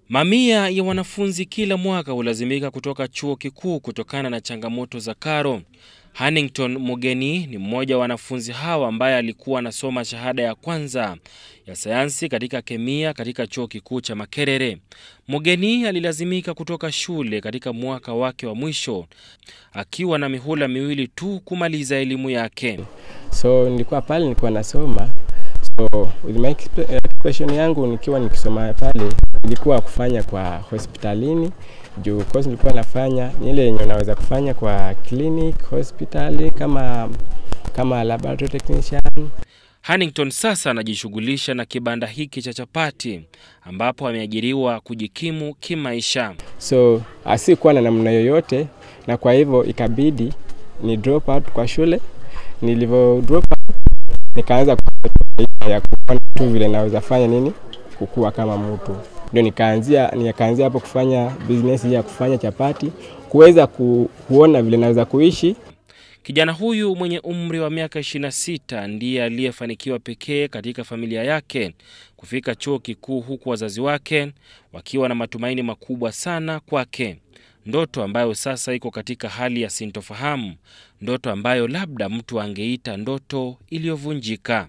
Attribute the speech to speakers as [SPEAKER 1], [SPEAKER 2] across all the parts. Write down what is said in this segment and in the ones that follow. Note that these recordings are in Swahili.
[SPEAKER 1] Mamia ya wanafunzi kila mwaka hulazimika kutoka chuo kikuu kutokana na changamoto za karo. Hannington Mugeni ni mmoja wa wanafunzi hawa ambaye alikuwa anasoma shahada ya kwanza ya sayansi katika kemia katika chuo kikuu cha Makerere. Mugeni alilazimika kutoka shule katika mwaka wake wa mwisho akiwa na mihula miwili tu kumaliza elimu yake.
[SPEAKER 2] So nilikuwa pale nilikuwa nasoma, so with my occupation yangu nikiwa nikisoma pale ilikuwa kufanya kwa hospitalini juu course nilikuwa nafanya ni ile yenye unaweza kufanya kwa clinic hospitali kama kama laboratory technician.
[SPEAKER 1] Hannington sasa anajishughulisha na kibanda hiki cha chapati ambapo ameajiriwa kujikimu kimaisha.
[SPEAKER 2] So asikuwa na namna yoyote, na kwa hivyo ikabidi ni drop out kwa shule. Nilivyo drop out nikaanza ya kuona tu vile naweza fanya nini kukua kama mtu, ndio nikaanzia nikaanzia hapo kufanya business ya kufanya chapati, kuweza ku, kuona vile naweza kuishi
[SPEAKER 1] Kijana huyu mwenye umri wa miaka 26 ndiye aliyefanikiwa pekee katika familia yake kufika chuo kikuu huku wazazi wake wakiwa na matumaini makubwa sana kwake, ndoto ambayo sasa iko katika hali ya sintofahamu, ndoto ambayo labda mtu angeita ndoto iliyovunjika.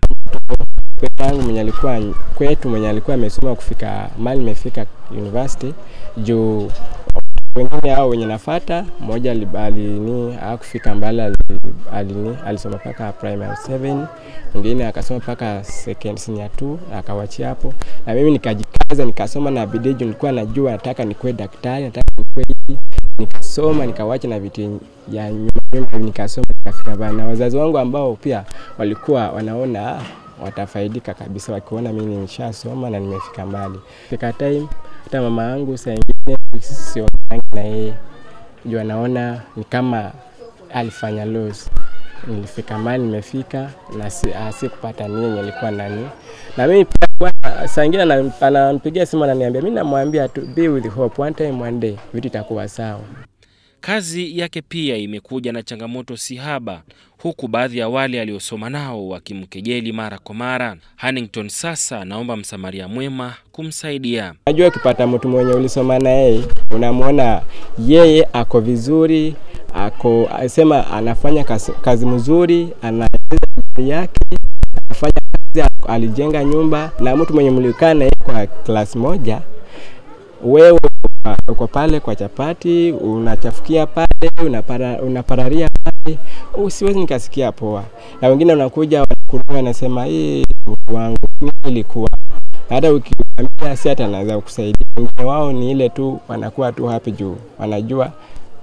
[SPEAKER 2] yangu mwenye alikuwa kwetu mwenye alikuwa amesoma kufika mali imefika university juu wengine hao wenye nafata mmoja alini hakufika mbali alini alisoma mpaka primary 7 mwingine akasoma mpaka second senior 2 akawachia hapo na mimi nikajikaza nikasoma na bidii juu nilikuwa najua nataka nikuwe daktari nataka nikuwe hivi nikasoma nikawacha na vitu ya nyuma nyuma nikasoma nikafika mbali na wazazi wangu ambao pia walikuwa wanaona ah, watafaidika kabisa wakiona mimi nimeshasoma na nimefika mbali. Fika time hata mama yangu saa ingine siongeangi na yeye juu anaona ni kama alifanya loss. Nilifika mbali nimefika na si, ah, si kupata nini yenye alikuwa nani na mimi pia kwa- saa ingine ana- ananipigia simu ananiambia, mimi namwambia tu be with hope, one time one day vitu itakuwa sawa.
[SPEAKER 1] Kazi yake pia imekuja na changamoto si haba, huku baadhi ya wale aliosoma nao wakimkejeli mara kwa mara. Hannington sasa anaomba msamaria mwema kumsaidia.
[SPEAKER 2] Najua ukipata mtu mwenye ulisoma na yeye unamwona yeye ako vizuri, ako sema anafanya kazi, kazi mzuri, anaendeleza bidii yake, anafanya kazi, alijenga nyumba, na mtu mwenye mlikaa na yeye kwa klasi moja, wewe uko pale kwa chapati unachafukia pale unapara, unapararia pale, usiwezi nikasikia poa. Na wengine wanakuja wanakurua, wanasema hii mtu wangu nini ilikuwa hata ukiambia si hata anaweza kukusaidia. Wengine wao ni ile tu wanakuwa tu happy juu wanajua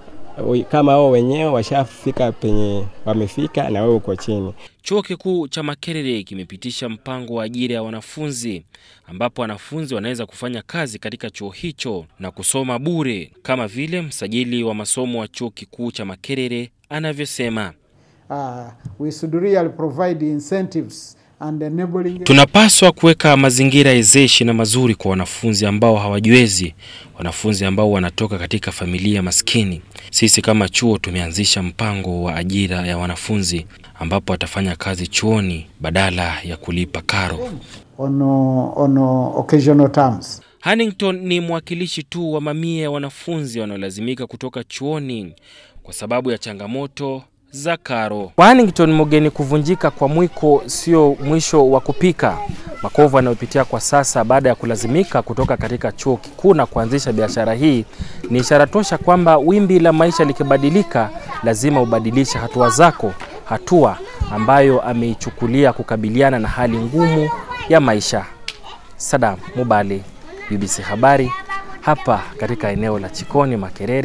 [SPEAKER 2] ui- kama wao wenyewe washafika penye wamefika na wewe uko chini.
[SPEAKER 1] Chuo kikuu cha Makerere kimepitisha mpango wa ajira ya wanafunzi ambapo wanafunzi wanaweza kufanya kazi katika chuo hicho na kusoma bure kama vile msajili wa masomo wa chuo kikuu cha Makerere anavyosema.
[SPEAKER 3] uh, we should really provide incentives and enabling
[SPEAKER 1] Tunapaswa kuweka mazingira ezeshi na mazuri kwa wanafunzi ambao hawajiwezi, wanafunzi ambao wanatoka katika familia maskini. Sisi kama chuo tumeanzisha mpango wa ajira ya wanafunzi ambapo watafanya kazi chuoni badala ya kulipa karo.
[SPEAKER 3] on, uh, on uh, occasional terms.
[SPEAKER 1] Hannington ni mwakilishi tu wa mamia ya wanafunzi wanaolazimika kutoka chuoni kwa sababu ya changamoto za karo. Kwa Hannington Mugeni, kuvunjika kwa mwiko sio mwisho wa kupika. Makovu anayopitia kwa sasa baada ya kulazimika kutoka katika chuo kikuu na kuanzisha biashara hii ni ishara tosha kwamba wimbi la maisha likibadilika, lazima ubadilishe hatua zako, hatua ambayo ameichukulia kukabiliana na hali ngumu ya maisha. Sadam Mubali, BBC Habari, hapa katika eneo la Chikoni Makerere.